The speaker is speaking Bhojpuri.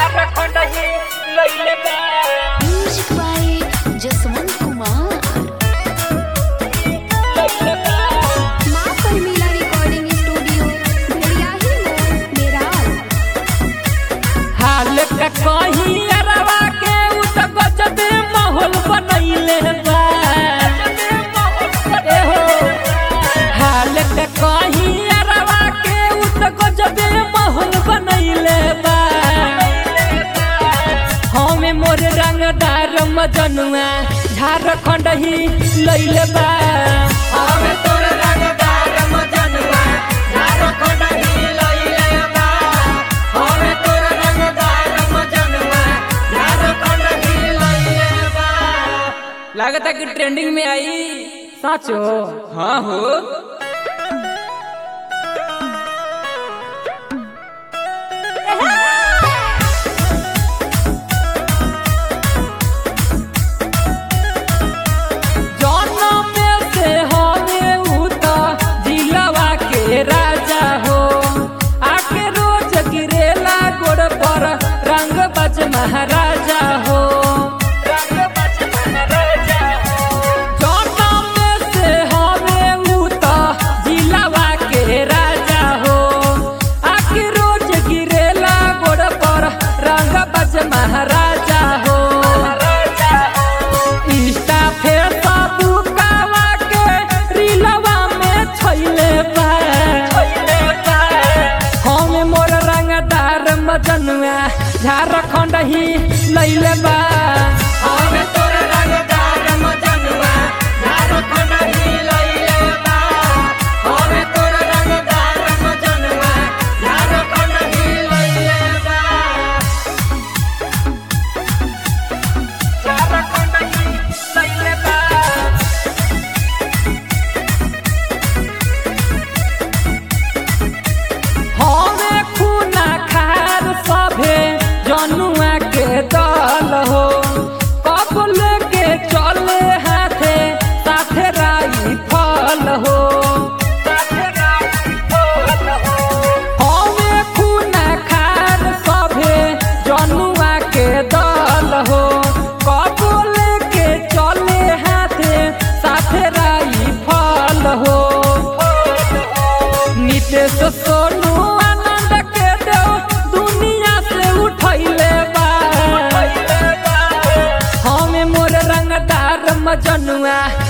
झारखंड ही लइले बा म्यूजिक बाय जसवंत कुमार लइले बा माँ परमीला रिकॉर्डिंग स्टूडियो भेड़ियाही मोड़ मेराल हाल का कहीं अरवा के उ त गजबे माहौल बनैले बा ए हो हाल का कहीं अरवा के उ त गजबे माहौल बनैले बा हमें मोर रंगदार मजनुआ झारखंड ही लइले बा हमें तोर रंगदार मजनुआ झारखंड ही लइले बा हमें तोर रंगदार मजनुआ झारखंड ही लइले बा लागता कि ट्रेंडिंग में आई साचो हाँ हो जनम से हवे उ त दिलवा के राजा हो आके रोज गिरेला गोड़ पर रंग बज महाराजा हो रंग बज महाराजा जनम से हवे उ त दिलवा के राजा हो आके रोज गिरेला गोड़ पर रंग बज महाराजा हो इंस्टा फेसबुक कावा के रीलवा में छैले बा हम मोर रंगदार मजनुआ झारखंड ही लैले बा हम तोर रंगदार मजनुआ झारखंड ही लैले बा हम तोर रंगदार मजनुआ झारखंड ही लैले बा झारखंड ही लैले बा हमे खूना खार सभे जनुआ के दल हो कबल के चले हाथे साथे राई फल हो हमे खूना खार सभे जनुआ के दल हो कबल के चले हाथे साथे राई फल हो नितेश सोनू आनंद के देव दुनिया से उठैले बा हमें मोर रंगदार मजनुआ